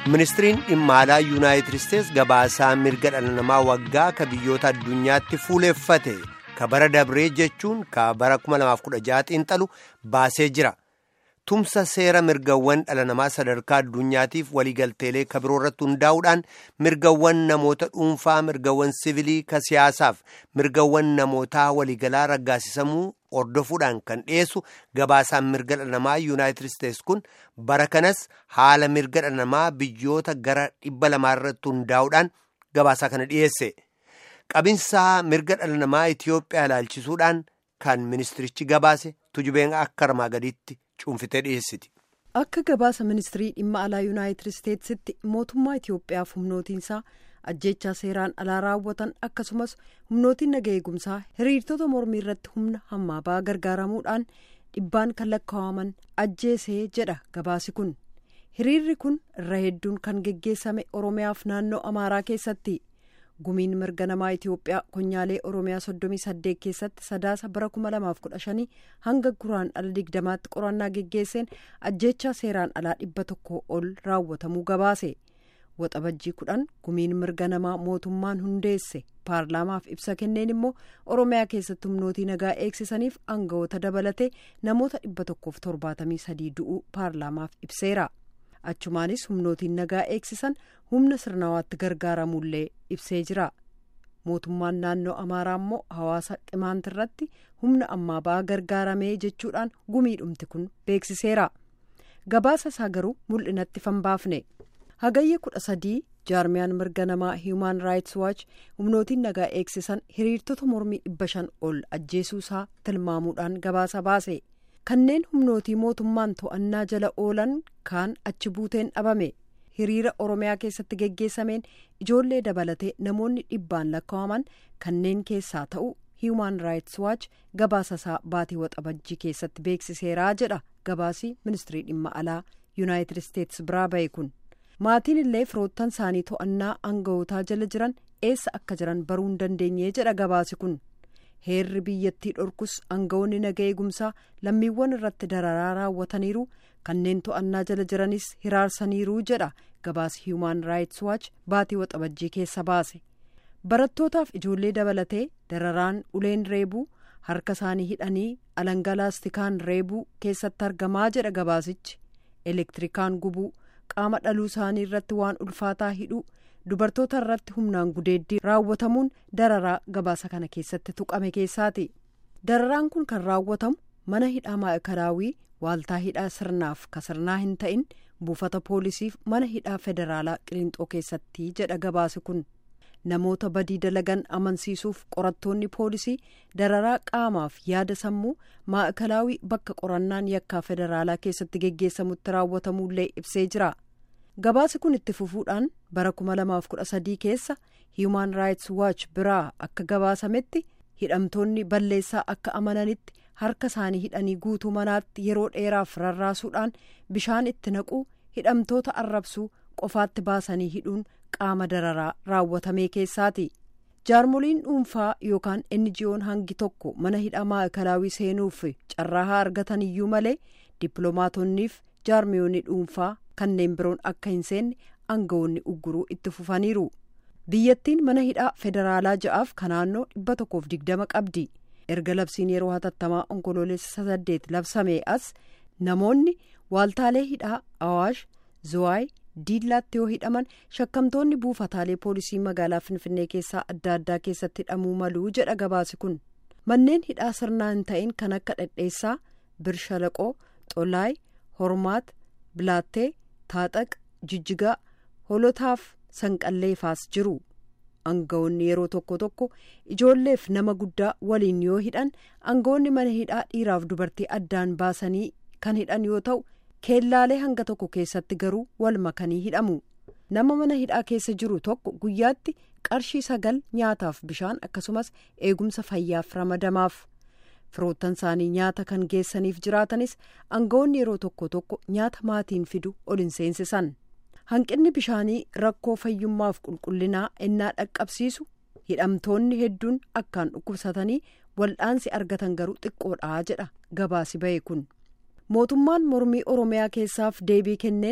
ministiriin dhimma alaa yuunaayitid isteets gabaasaa mirga dhala namaa waggaa ka biyyoota addunyaatti fuuleeffate ka bara dabree jechuun ka bara 2016 xiinxalu baasee jira tumsa seera mirgawwan dhala namaa sadarkaa addunyaatiif waliigalteelee ka biroo irratti hundaa'uudhaan mirgawwan namoota dhuunfaa mirgawwan sivilii ka siyaasaaf mirgawwan namootaa waliigalaa raggaasisamuu hordofuudhaan kan dhiyeessu gabaasaan mirga dhala namaa yuunaayitid isteets kun bara kanas haala mirga dhala namaa biyyoota gara dhibba lamaa irratti hundaa'uudhaan gabaasaa kana dhiyeesse qabinsaa mirga dhala namaa itiyoophiyaa ilaalchisuudhaan kan ministirichi gabaase tujubeen akka armaa gadiitti cuunfitee dhiyeessiti. akka gabaasa ministirii dhimma alaa yuunaayitid isteetsitti mootummaa itiyoophiyaaf humnootiinsaa ajjechaa seeraan alaa raawwatan akkasumas humnootiin naga eegumsaa hiriirtota mormii irratti humna hammaa ba'aa gargaaramuudhaan dhibbaan kan lakkaa'aman ajjeesee jedha gabaasi kun hiriirri kun irra hedduun kan geggeessame oromiyaaf naannoo amaaraa keessatti gumiin mirga namaa itiyoophiyaa konyaalee oromiyaa soddomii saddeet keessatti sadaasa bara kuma lamaaf kudha shanii hanga guraan ala digdamaatti qorannaa geggeesseen ajjechaa seeraan alaa dhibba tokko ol raawwatamuu gabaase. waxabajjii kudhan gumiin mirga namaa mootummaan hundeesse paarlaamaaf ibsa kenneen immoo oromiyaa keessatti humnootii nagaa eegsisaniif aangawoota dabalatee namoota dhibba tokkoof torbaatamii sadii du'uu paarlaamaaf ibseera achumaanis humnootiin nagaa eegsisan humna sirnawaatti gargaaramullee ibsee jira mootummaan naannoo amaaraa immoo hawaasa qimaantirratti humna ammaa ba'aa gargaaramee jechuudhaan gumiidhumti kun beeksiseera gabaasa isaa garuu mul'inatti fanbaafne. hagayya kudha sadii jaarmiyaan mirga namaa hiimaan raayits waach humnootiin nagaa eegsisan hiriirtota mormii dhibba shan ol ajjeesuusaa tilmaamuudhaan gabaasa baase kanneen humnootii mootummaan to'annaa jala oolan kaan achi buuteen dhabame hiriira oromiyaa keessatti geggeessameen ijoollee dabalatee namoonni dhibbaan lakkaa'aman kanneen keessaa ta'u hiimaan raayits waach gabaasa isaa baatii waxabajjii keessatti beeksiseeraa jedha gabaasii ministirii dhimma alaa yuunaayitid isteets biraa ba'e kun. maatiin illee firoottan isaanii to'annaa aanga'ootaa jala jiran eessa akka jiran baruu hin dandeenye jedha gabaasi kun heerri biyyattii dhorkus aanga'oonni naga eegumsaa lammiiwwan irratti dararaa raawwataniiru kanneen to'annaa jala jiranis hiraarsaniiru jedha gabaasi hiimaan raayits waach baatii waxabajjii keessa baase barattootaaf ijoollee dabalatee dararaan uleen reebuu harka isaanii hidhanii alangaa laastikaan reebuu keessatti argamaa jedha gabaasichi elektirikaan gubuu. qaama dhaluu isaanii irratti waan ulfaataa hidhuu dubartoota irratti humnaan gudeeddii raawwatamuun dararaa gabaasa kana keessatti tuqame keessaati dararaan kun kan raawwatamu mana hidhaa maa'ikalaawii waaltaa hidhaa sirnaaf ka sirnaa hin ta'in buufata poolisiif mana hidhaa federaalaa qilinxoo keessatti jedha gabaasi kun namoota badii dalagan amansiisuuf qorattoonni poolisii dararaa qaamaaf yaada sammuu maa'ikalaawii bakka qorannaan yakkaa federaalaa keessatti geggeessamutti raawwatamullee ibsee jira gabaasi kun itti fufuudhaan bara 2013 keessa hiimaan raayits waach biraa akka gabaasametti hidhamtoonni balleessaa akka amananitti harka isaanii hidhanii guutuu manaatti yeroo dheeraaf rarraasuudhaan bishaan itti naquu hidhamtoota arrabsuu qofaatti baasanii hidhuun qaama dararaa raawwatamee keessaati jaarmoliin dhuunfaa yookaan enjiyoon hangi tokko mana hidhaa maa'ikalaawii seenuuf carraa haa argatan iyyuu malee dippiloomaatoniif jaarmiyoonni dhuunfaa kanneen biroon akka hin seenne aangawoonni ugguruu itti fufaniiru biyyattiin mana hidhaa federaalaa ja'aaf ka naannoo dhibba tokkoof digdama qabdi erga labsiin yeroo hatattamaa onkoloolessa saddeet labsamee as namoonni waaltaalee hidhaa awaash zuwaay diillaatti yoo hidhaman shakkamtoonni buufataalee poolisii magaalaa finfinnee keessaa adda addaa keessatti hidhamuu maluu jedha gabaasi kun manneen hidhaa sirnaa hin ta'in kan akka dhedheessaa birshalaqoo xolaay hormaat bilaattee taaxaq jijjigaa holotaaf sanqalleefaas jiru aangawoonni yeroo tokko tokko ijoolleef nama guddaa waliin yoo hidhan aangawoonni mana hidhaa dhiiraaf dubartii addaan baasanii kan hidhan yoo ta'u. keellaalee hanga tokko keessatti garuu wal makanii hidhamu nama mana hidhaa keessa jiru tokko guyyaatti qarshii sagal nyaataaf bishaan akkasumas eegumsa fayyaaf ramadamaaf firoottan isaanii nyaata kan geessaniif jiraatanis aangawoonni yeroo tokko tokko nyaata maatiin fidu ol hin seensisan hanqinni bishaanii rakkoo fayyummaaf qulqullinaa ennaa dhaqqabsiisu hidhamtoonni hedduun akkaan dhukkubsatanii wal'aansi argatan garuu xiqqoodhaa jedha gabaasi ba'e kun. mootummaan mormii oromiyaa keessaaf deebii kenneen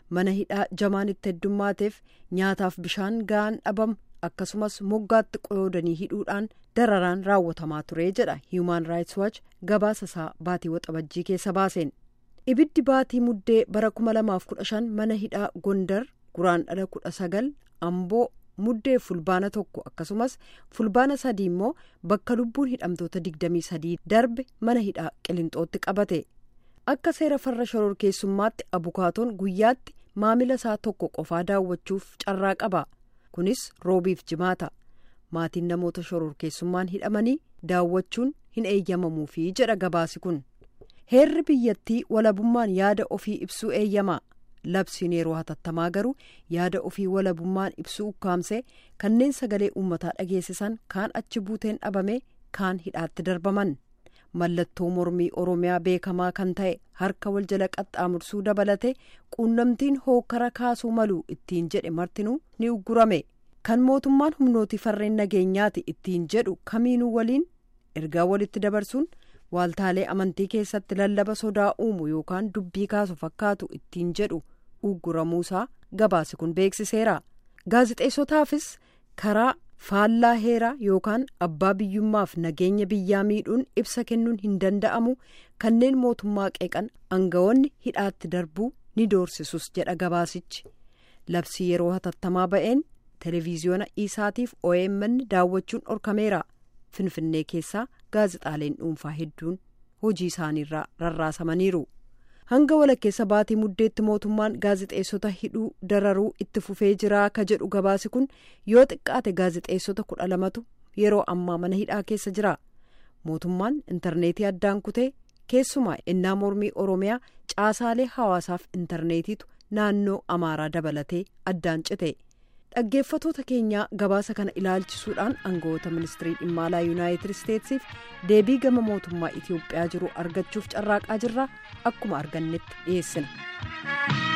mana hidhaa jamaan itti heddummaateef nyaataaf bishaan ga'aan dhabamu akkasumas moggaatti qoyoodanii hidhuudhaan dararaan raawwatamaa ture jedha human rights watch gabaasa isaa baatii waxabajjii keessa baaseen ibiddi baatii muddee bara 2015 mana hidhaa gondar guraandhala 19 amboo muddee fulbaana tokko akkasumas fulbaana sadii immoo bakka lubbuun hidhamtoota 23 darbe mana hidhaa qilinxootti qabate akka seera farra shororkeessummaatti abukaatoon guyyaatti maamila isaa tokko qofaa daawwachuuf carraa qaba kunis roobiif jimaata maatiin namoota shororkeessummaan hidhamanii daawwachuun hin eeyyamamuufi jedha gabaasi kun heerri biyyattii walabummaan yaada ofii ibsuu eeyyama labsiin yeroo hatattamaa garuu yaada ofii walabummaan ibsuu ukkaamsee kanneen sagalee uummataa dhageessisan kaan achi buuteen dhabame kaan hidhaatti darbaman mallattoo mormii oromiyaa beekamaa kan ta'e harka wal jala qaxxaamursuu dabalate quunnamtiin hookara kaasuu malu ittiin jedhe martinuu ni uggurame kan mootummaan humnooti farreen nageenyaati ittiin jedhu kamiinuu waliin ergaa walitti dabarsuun waaltaalee amantii keessatti lallaba sodaa uumu yookaan dubbii kaasu fakkaatu ittiin jedhu ugguramuusaa gabaasi kun beeksiseera gaazixeessotaafis karaa faallaa heeraa yookaan abbaa biyyummaaf nageenya biyyaa miidhuun ibsa kennuun hin danda'amu kanneen mootummaa qeeqan aangawoonni hidhaatti darbuu ni doorsisus jedha gabaasichi labsii yeroo hatattamaa ba'een televiziyoona isaatiif omn daawwachuun dhorkameera finfinnee keessaa gaazixaaleen dhuunfaa hedduun hojii isaaniirraa rarraasamaniiru hanga walakkeessa baatii muddeetti mootummaan gaazixeessota hidhuu dararuu itti fufee jiraa ka jedhu gabaasi kun yoo xiqqaate gaazixeessota kudha lamatu yeroo ammaa mana hidhaa keessa jira mootummaan intarneetii addaan kutee keessumaa innaa mormii oromiyaa caasaalee hawaasaaf intarneetiitu naannoo amaaraa dabalatee addaan cite dhaggeeffatoota keenyaa gabaasa kana ilaalchisuudhaan aangawoota ministirii dhimma alaa yuunaayitid isteetsiif deebii gama mootummaa itiyoophiyaa jiru argachuuf carraaqaa jirra akkuma argannetti dhiyeessina.